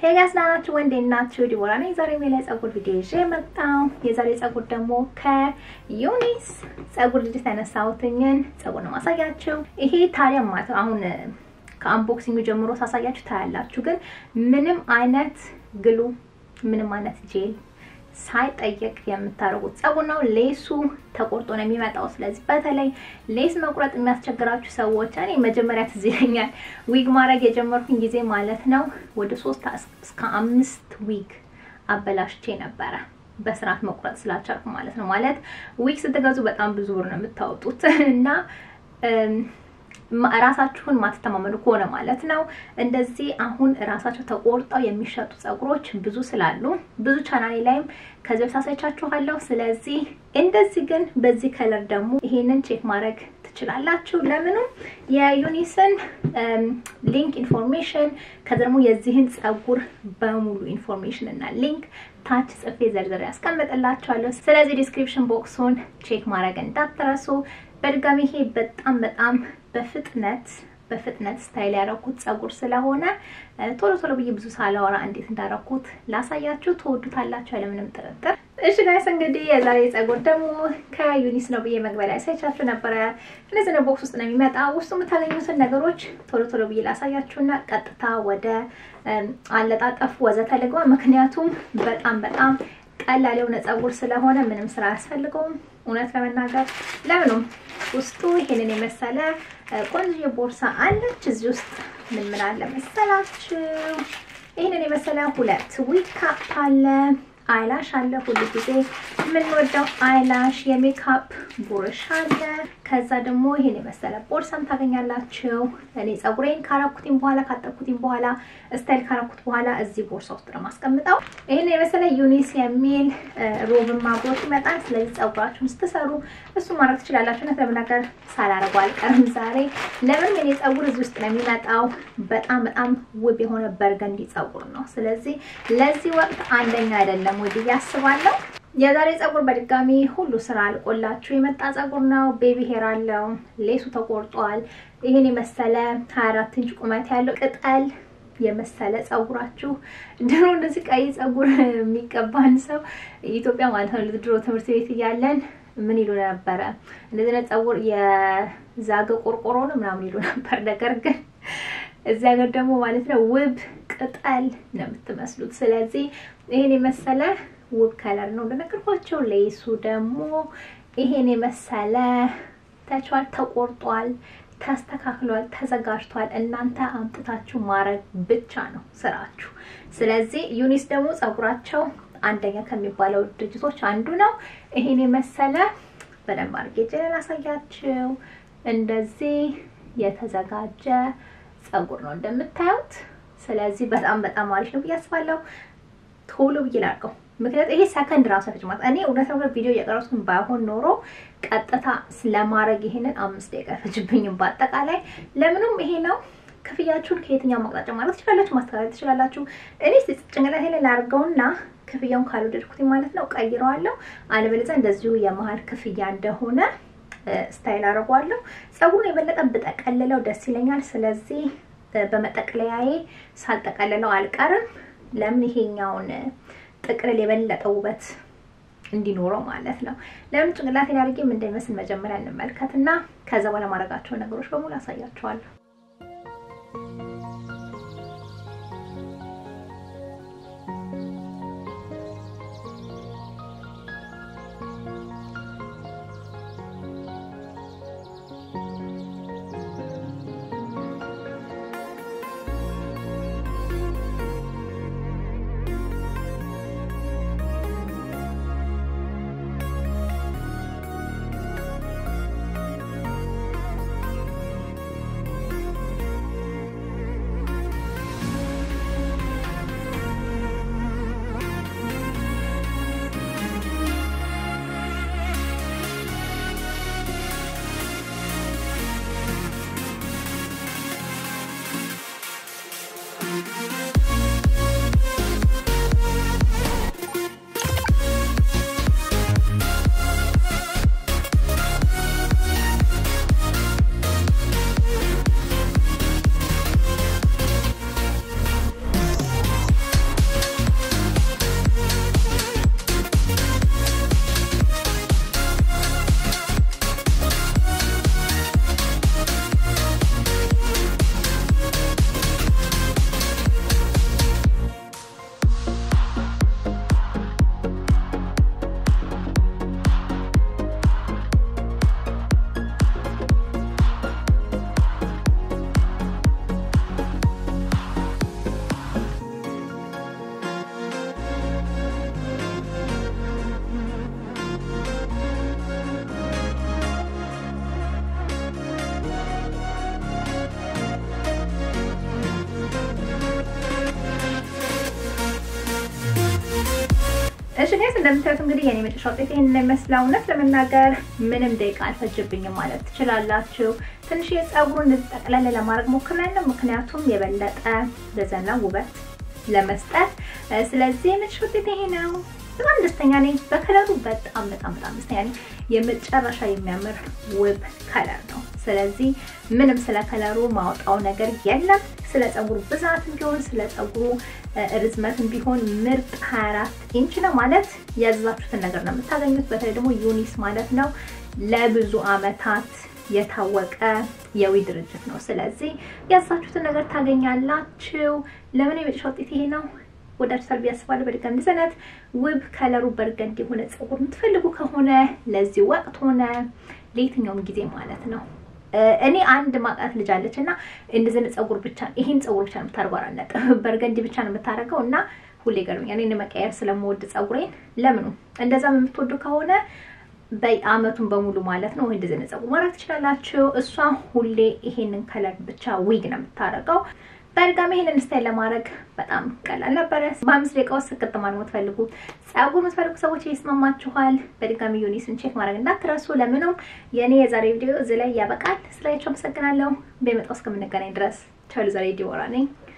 ሄይ ጋይስ ደህና ናችሁ ወይ? እንዴት ናችሁ? ዲቦራ ነኝ። ዛሬ ሜላ የፀጉር ቪዲዮ ይዤ መጣሁ። የዛሬ ፀጉር ደግሞ ከዩኒስ ፀጉር ልጅት ያነሳሁትኝን ፀጉር ነው ማሳያችሁ። ይሄ ታዲያ ማለት አሁን ከአንቦክሲንግ ጀምሮ ሳሳያችሁ ታያላችሁ። ግን ምንም አይነት ግሉ ምንም አይነት ጄል ሳይጠየቅ የምታደርጉት ፀጉር ነው። ሌሱ ተቆርጦ ነው የሚመጣው። ስለዚህ በተለይ ሌስ መቁረጥ የሚያስቸግራችሁ ሰዎች እኔ መጀመሪያ ትዝ ይለኛል ዊግ ማድረግ የጀመርኩኝ ጊዜ ማለት ነው ወደ ሶስት እስከ አምስት ዊግ አበላሽቼ ነበረ በስርዓት መቁረጥ ስላቻልኩ ማለት ነው። ማለት ዊግ ስትገዙ በጣም ብዙ ብር ነው የምታወጡት እና ራሳችሁን ማትተማመኑ ከሆነ ማለት ነው። እንደዚህ አሁን ራሳቸው ተቆርጠው የሚሸጡ ፀጉሮች ብዙ ስላሉ ብዙ ቻናሌ ላይም ከዚህ በፊት አሳይቻችኋለሁ። ስለዚህ እንደዚህ ግን በዚህ ከለር ደግሞ ይሄንን ቼክ ማድረግ ትችላላችሁ። ለምንም የዩኒስን ሊንክ ኢንፎርሜሽን ከዚ ደግሞ የዚህን ፀጉር በሙሉ ኢንፎርሜሽን እና ሊንክ ታች ጽፌ ዘርዝሬ ያስቀምጥላችኋለሁ። ስለዚህ ዲስክሪፕሽን ቦክሱን ቼክ ማድረግ እንዳትረሱ። በድጋሚ ይሄ በጣም በጣም በፍጥነት በፍጥነት ስታይል ያደረኩት ፀጉር ስለሆነ ቶሎ ቶሎ ብዬ ብዙ ሳላወራ እንዴት እንዳደረኩት ላሳያችሁ። ትወዱታላችሁ ያለምንም ጥርጥር። እሺ ጋይስ እንግዲህ የዛሬ ፀጉር ደግሞ ከዩኒስ ነው ብዬ መግቢያ ላይ ሳይቻችሁ ነበረ። እነዚህ ነው ቦክስ ውስጥ ነው የሚመጣ። ውስጡ የምታገኙትን ነገሮች ቶሎ ቶሎ ብዬ ላሳያችሁና ቀጥታ ወደ አለጣጠፉ ወዘተ ልግባ። ምክንያቱም በጣም በጣም ቀላል የሆነ ፀጉር ስለሆነ ምንም ስራ አያስፈልገውም። እውነት ለመናገር ለምኑም ውስጡ ይሄንን የመሰለ ቆንጆ ቦርሳ አለች። እዚህ ውስጥ ምን ምን አለ መሰላችሁ? ይሄንን የመሰለ ሁለት ዊግ ካፕ አለ፣ አይላሽ አለ። ሁሉ ጊዜ የምንወደው አይላሽ፣ የሜካፕ ቡርሽ አለ። ከዛ ደግሞ ይሄን የመሰለ ቦርሳም ታገኛላችሁ። እኔ ፀጉሬን ካረኩትኝ በኋላ ካጠብኩትኝ በኋላ ስታይል ካረኩት በኋላ እዚህ ቦርሳ ውስጥ ነው ማስቀምጠው። ይሄን የመሰለ ዩኒስ የሚል ሮብን ማብሮት ይመጣል። ስለዚህ ፀጉራችሁን ስትሰሩ እሱ ማድረግ ትችላላችሁ። እውነት ለመናገር ሳላረገው አልቀርም ዛሬ። ለምን የኔ ፀጉር እዚህ ውስጥ ነው የሚመጣው። በጣም በጣም ውብ የሆነ በርገንዲ ፀጉር ነው። ስለዚህ ለዚህ ወቅት አንደኛ አይደለም ወይ ብዬ አስባለሁ። የዛሬ ፀጉር በድጋሚ ሁሉ ስራ አልቆላችሁ የመጣ ፀጉር ነው። ቤቢ ሄር አለው። ሌሱ ተቆርጧል። ይሄን የመሰለ 24 ኢንች ቁመት ያለው ቅጠል የመሰለ ፀጉራችሁ ድሮ እንደዚህ ቀይ ፀጉር የሚቀባን ሰው ኢትዮጵያ ማለት ነው። ድሮ ትምህርት ቤት እያለን ምን ይሉ ነበረ? እንደዚህ አይነት ፀጉር የዛገ ቆርቆሮ ነው ምናምን ይሉ ነበር። ነገር ግን እዚህ ሀገር ደግሞ ማለት ነው ውብ ቅጠል ነው የምትመስሉት። ስለዚህ ይሄን የመሰለ ውብ ከለር ነው እንደነገርኳቸው። ሌሱ ደግሞ ይሄን የመሰለ ተቻል ተቆርጧል፣ ተስተካክሏል፣ ተዘጋጅቷል። እናንተ አምጥታችሁ ማድረግ ብቻ ነው ስራችሁ። ስለዚህ ዩኒስ ደግሞ ፀጉራቸው አንደኛ ከሚባለው ድርጅቶች አንዱ ነው። ይሄን የመሰለ በደንብ አድርጌ ጀለ ላሳያችሁ። እንደዚህ የተዘጋጀ ፀጉር ነው እንደምታዩት። ስለዚህ በጣም በጣም አሪፍ ነው ብዬ አስባለሁ። ቶሎ ብዬ ላድርገው ምክንያቱም ይሄ ሰከንድ ራሱ አይፈጅም። እኔ እውነት ነው ቪዲዮ እየቀረጽኩኝ ባይሆን ኖሮ ቀጥታ ስለማድረግ ይሄንን አምስት ደቂቃ አይፈጅብኝም። በአጠቃላይ ለምንም ይሄ ነው። ክፍያችሁን ከየትኛው ማቅጣጫ ማለት ትችላላችሁ፣ ማስተካከል ትችላላችሁ። እኔ ጭንቅላቴ ላይ ላድርገውና ክፍያውን ካልወደድኩት ማለት ነው ቀይረዋለሁ። አለበለዚያ እንደዚሁ የመሀል ክፍያ እንደሆነ ስታይል አድርገዋለሁ። ፀጉሩን የበለጠ ብጠቀልለው ደስ ይለኛል። ስለዚህ በመጠቅለያዬ ሳልጠቀልለው አልቀርም። ለምን ይሄኛውን ጥቅልል የበለጠ ውበት እንዲኖረው ማለት ነው። ለምን ጭንቅላቴ አድርጌ ምን እንደሚመስል መጀመሪያ እንመልከት እና ከዛ በኋላ ማድረጋቸውን ነገሮች በሙሉ አሳያቸዋለሁ። እሺ ጋይስ እንደምታዩት እንግዲህ የኔ መጨረሻ ውጤት ይሄን ይመስላል። እውነት ለመናገር ምንም ደቂቃ አልፈጅብኝም ማለት ትችላላችሁ። ትንሽ የፀጉሩን እንደዚህ ጠቅለል ለማድረግ ሞክሬያለሁ፣ ምክንያቱም የበለጠ ለዘና ውበት ለመስጠት። ስለዚህ የመጨረሻ ውጤት ይሄ ነው። በጣም ደስተኛ ነኝ በከለሩ። በጣም በጣም በጣም ደስተኛ ነኝ። የመጨረሻ የሚያምር ውብ ከለር ነው። ስለዚህ ምንም ስለ ከለሩ ማውጣው ነገር የለም። ስለ ፀጉሩ ብዛትም ቢሆን ስለ ፀጉሩ ርዝመትም ቢሆን ምርጥ 24 ኢንች ነው ማለት ያዘዛችሁትን ነገር ነው የምታገኙት። በተለይ ደግሞ ዩኒስ ማለት ነው ለብዙ አመታት የታወቀ የዊ ድርጅት ነው። ስለዚህ ያዘዛችሁትን ነገር ታገኛላችሁ። ለምን የመጨረሻ ውጤት ይሄ ነው። ወዳጅታል ብዬ አስባለሁ። በድጋሚ እንደዚህ አይነት ውብ ከለሩ በርገንድ የሆነ ፀጉር የምትፈልጉ ከሆነ ለዚህ ወቅት ሆነ ለየትኛውም ጊዜ ማለት ነው እኔ አንድ ማቃት ልጅ አለች እና እንደዚህ አይነት ፀጉር ብቻ ይሄን ፀጉር ብቻ ነው የምታደርገው፣ አላለቀ በርገንዲ ብቻ ነው የምታደርገው እና ሁሌ ገርሞኛል። እኔ መቀየር ስለምወድ ፀጉሬን ለምኑ እንደዛም የምትወዱ ከሆነ በአመቱን በሙሉ ማለት ነው እንደዚህ አይነት ፀጉር ማድረግ ትችላላችሁ። እሷ ሁሌ ይሄንን ከለር ብቻ ዊግ ነው የምታደርገው። በድጋሚ ይሄንን ስታይል ለማድረግ በጣም ቀላል ነበረ። በአምስት ደቂቃ ውስጥ ስቅጥ ማድረግ የምትፈልጉ ፀጉር የምትፈልጉ ሰዎች ይስማማችኋል። በድጋሚ ዩኒስን ቼክ ማድረግ እንዳትረሱ። ለምንም የእኔ የዛሬ ቪዲዮ እዚህ ላይ ያበቃል። ስላያችሁ አመሰግናለሁ። በመጣው እስከምንገናኝ ድረስ ቻሉ። ዛሬ ዲቦራ ነኝ።